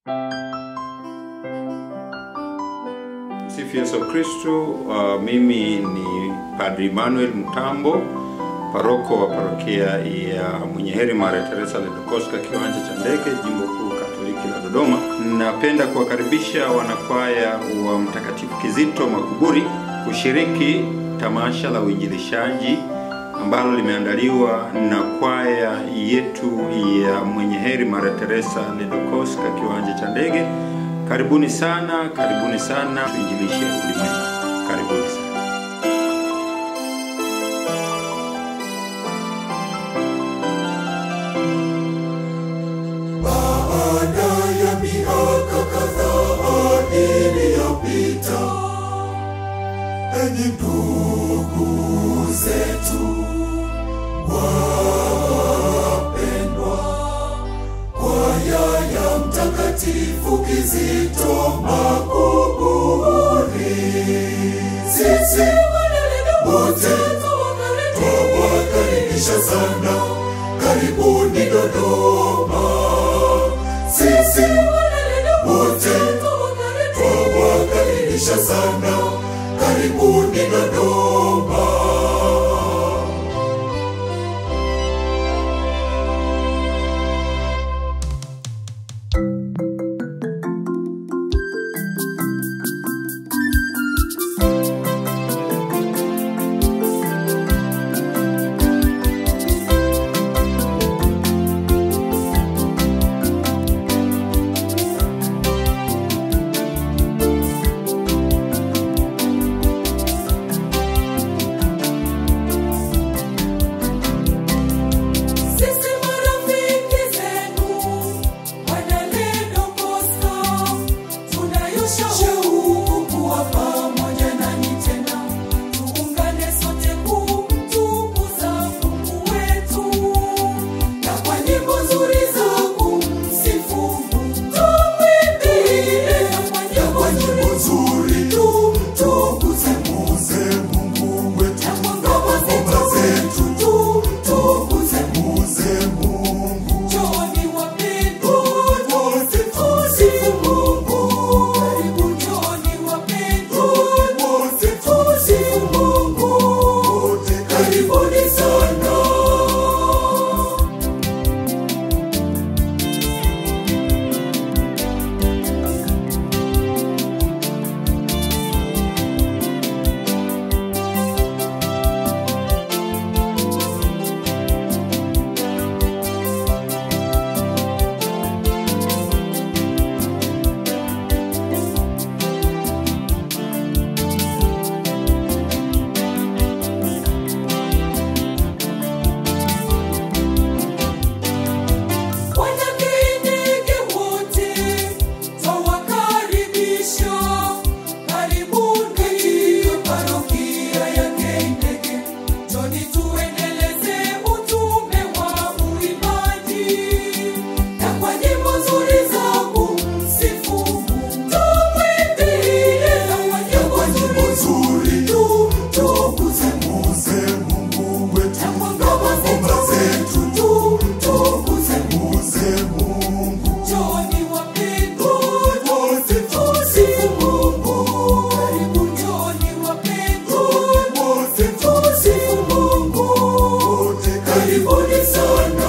Sifu Yesu Kristu. Uh, mimi ni Padri Emmanuel Mtambo, paroko wa parokia ya Mwenye Heri Maria Teresa Ledokoska, kiwanja cha ndege, jimbo kuu Katoliki la Dodoma. Napenda kuwakaribisha wanakwaya wa Mtakatifu Kizito Makuburi kushiriki tamasha la uinjilishaji ambalo limeandaliwa na kwaya yetu ya Mwenye Heri Maria Teresa Ledokoska, kiwanja cha ndege. Karibuni sana, karibuni sana, tuinjilishe ulimwengu. Karibuni sana. Baada ya miaka kadhaa iliyopita, enyi ndugu zetu wapendwa, kwaya ya Mtakatifu Kizito Makuburi, sisi wote twawakaribisha sana, karibuni Dodoma. Sisi wote twawakaribisha sana, karibuni Dodoma. Sisi marafiki zenu wanaledo Bosco, tunayo shauku kuwa pamoja nanyi tena, tuungane sote kumtukuza Mungu wetu, na kwa nyimbo nzuri za kumsifu Mungu tumwimbie, na kwa Na nyimbo kwa nzuri nyimbo nzuri tumtukuze muze Mungu wetu, na kwa na ngoma kwa ngoma zetu zetu tumtukuze muze Mungu. Njooni wapendwa, Wote tusifu Mungu. Karibu njooni wapendwa, wote tusifu Mungu. wote Karibuni sana. Wanakijiji wote twawakaribisha. Karibuni katika parokia ya Kendege. Njooni tuendeleze utume wa uimbaji. Na kwa nyimbo nzuri za kumsifu Mungu tumwimbie. Na kwa nyimbo kwa nyimbo nzuri nzuri tumtukuze muze Mungu wetu, na kwa na ngoma kwa ngoma zetu tumtukuze muze Mungu. Njooni wapendwa, Wote tusifu Mungu. Karibu njooni wapendwa, wote tusifu Mungu. wote Karibuni sana.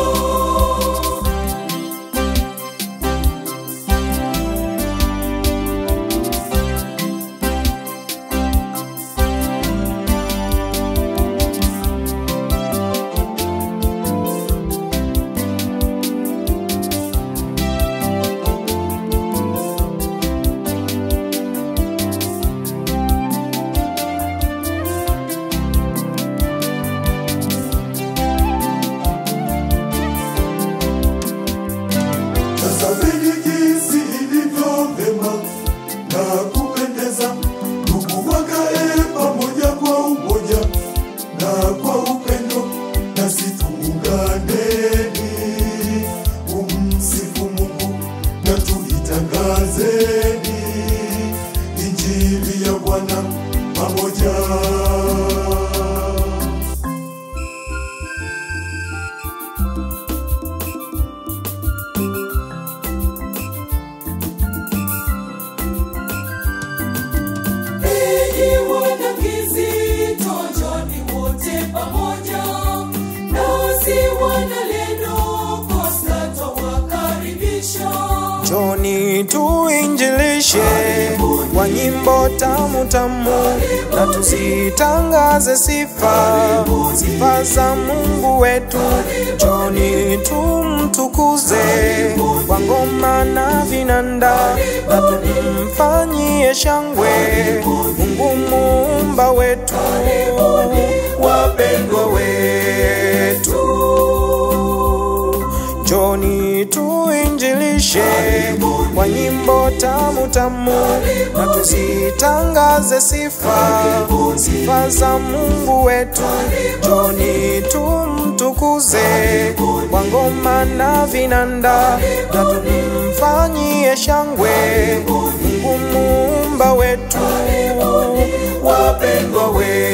Tazameni jinsi ilivyo vema na kupendeza, ndugu wakae pamoja kwa umoja na kwa upendo, nasi tuunganeni kumsifu Mungu na tuitangazeni injili ya Bwana pamoja. Njoni tuinjilishe kwa nyimbo tamu tamu, na tuzitangaze sifa sifa za Mungu wetu. Njoni tumtukuze kwa ngoma na vinanda, na tumfanyie shangwe Mungu muumba wetu, wapendwa wetu. Njoni tuinjilishe kwa nyimbo tamu tamu, na tuzitangaze sifa sifa za Mungu wetu. Njoni tumtukuze kwa ngoma na vinanda, na tumfanyie shangwe Mungu muumba wetu, wapendwa wetu.